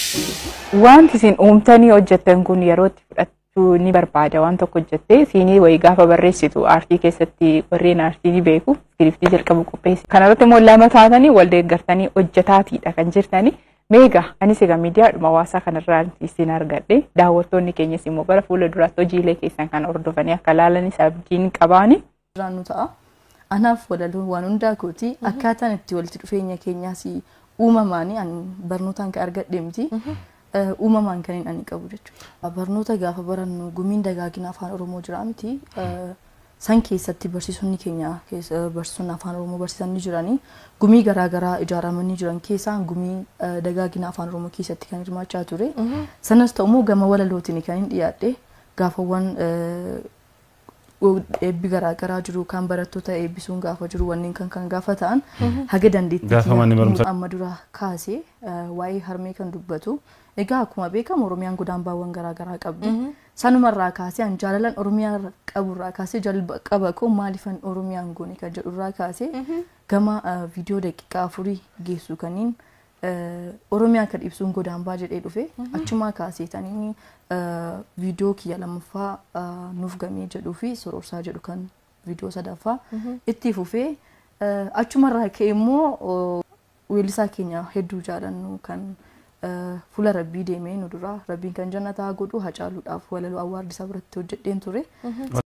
Wanti isin uumtanii hojjettan kun yeroo itti fudhachuu ni barbaada waan tokko hojjettee siinii wayii gaafa barreessitu aartii keessatti warreen aartii ni beeku iskiriptii jalqabu qopheessi. Kanarratti immoo lama taatanii wal deeggartanii hojjetaatiidha kan jirtanii. Meegaa anis egaa miidiyaadhuma hawaasaa kanarraa isin argadhe daawwattoonni keenyas immoo bara fuula duraatti hojiilee keessan kan hordofanii akka ilaalanis abdiin qabaani. Jiraannu ta'a. Anaaf walaluun waan hundaa kooti akkaataan itti walitti dhufeenya keenyaas uumamaan ani barnootaan kan argadhe miti. uumamaan kan hin ani qabu jechuudha. Barnoota gaafa barannu gumiin dagaagina afaan Oromoo jira miti. San keessatti barsiisonni keenya barsiisonni afaan Oromoo barsiisan ni jiranii. Gumii garaagaraa ijaaramanii jiran keessaa gumii dagaagina afaan Oromoo keessatti kan hirmaachaa ture. Sanas ta'ummoo gama walalootiin kan hin dhiyaadhe gaafawwan eebbi garaagaraa jiru kan barattoota eebbisuun gaafa jiru wanneen kan kan gaafa ta'an haga dandeettii amma dura kaasee waa'ee harmee kan dubbatu egaa akkuma beekamu oromiyaan godaanbaawwan garaagaraa qabdi sanumarraa kaasee an jaalalan oromiyaa qaburraa kaasee jalqaba koo maalifan oromiyaan goone kan jedhurraa kaasee gama viidiyoo daqiiqaa afurii geessu kaniin oromiyaa kan ibsuun godaanbaa jedhee dhufe achumaa kaaseetanii viidiyoo kiyya lammaffaa nuuf gamee jedhuu fi sororsaa jedhu kan viidiyoo sadaffaa itti fufee achumarraa ka'e immoo weellisaa keenya hedduu jaalannu kan fuula rabbii deemee nu dura rabbiin kan jannataa godhu hacaaluudhaaf walaloo awwaardisaa biratti hojjedheen ture.